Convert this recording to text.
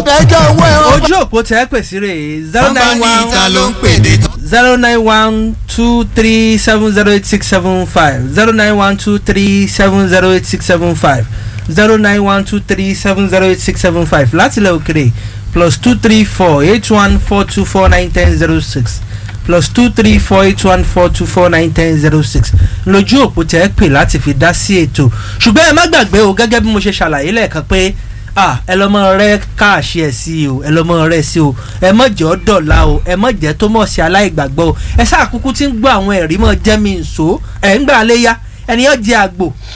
ẹjọ́ owó ẹ̀ wọ́n. ojú òpó tẹ́ pè sí rè zero wọ́n bá nine ní ìta one ló ń pèdè tán. zero nine one two three seven zero eight six seven five zero nine one two three seven zero eight six seven five zero nine one two three seven zero eight six seven five láti ilẹ̀ òkèrè plus two three four eight one four two four nine ten zero six plus two three four eight one four two four nine ten zero six lójú òpó tẹ́ pè láti fi dá sí ètò ṣùgbọ́n ẹ má gbàgbé o gẹ́gẹ́ bí mo ṣe ṣàlàyé lẹ́ẹ̀kan pé ah ẹ lọ mọ rẹ káàṣì ẹ sí o ẹ lọ mọ rẹ sí o ẹ mọ jẹ ọ dọ̀la o ẹ mọ jẹ tó mọ̀ sí aláìgbàgbọ́ o ẹ sáà kúkú tí ń gbọ́ àwọn ẹ̀rí mọ̀ jẹ́ mi nsò ẹ̀ ń gbà léyà ẹnìyàn jẹ àgbò